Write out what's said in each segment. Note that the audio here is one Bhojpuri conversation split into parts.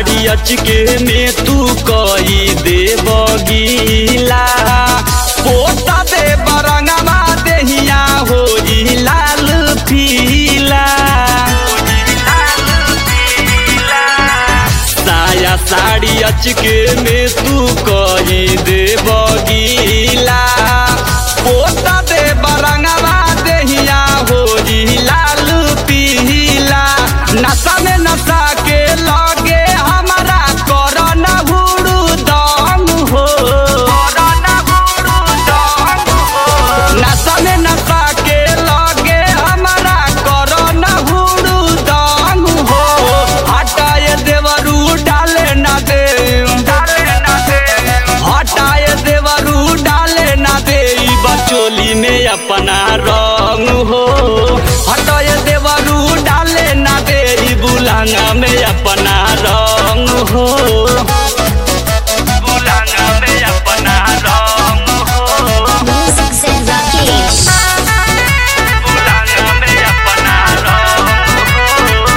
साड़ी अचके में तू कई दे बगीला पोता दे बरंगवा देहिया हो लाल पीला साया साड़ी अचके में तू कही दे बगीला पोता दे बरंगवा देहिया हो लाल पीला नशा में नशा के लगे हमारा करन हुड़ू दम हो नशा में नशा के लगे हमारा करन हुड़ू दम हो हटाए देवरू डाले ना दे हटाए देवरू डाले ना दे ई बचोली में अपना रंग हो हटाए देवरू डाले ना दे ई बुलांगा में अपना रंग हो बुलांगा में अपना रंग हो Music says Rakesh. बुलांगा में अपना रंग हो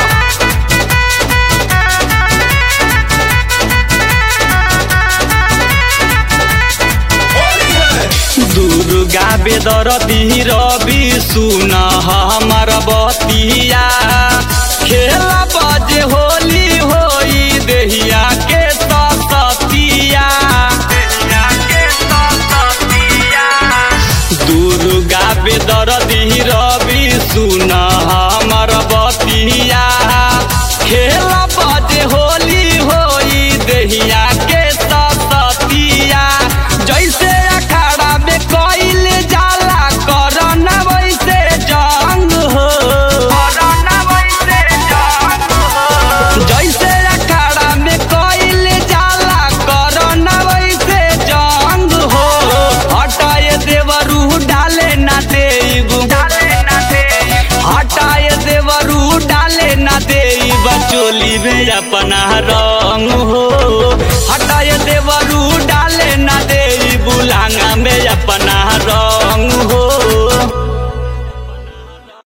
दुर्गा बेदरती रवि सुन हमर बतिया खेला बजे होली होई देहिया के सतिया दुर्गा बेदरती रवि सुन हमर बतिया खेला बजे होली होई देहिया के सतिया जैसे अखाड़ा में कइल जाला करन वैसे जंग हो जैसे अखाड़ा में कइल जाला करन वैसे जंग हो हटाए देवरू डाले ना देब हटाए देवरू डाले ना देब चोली में अपना रंग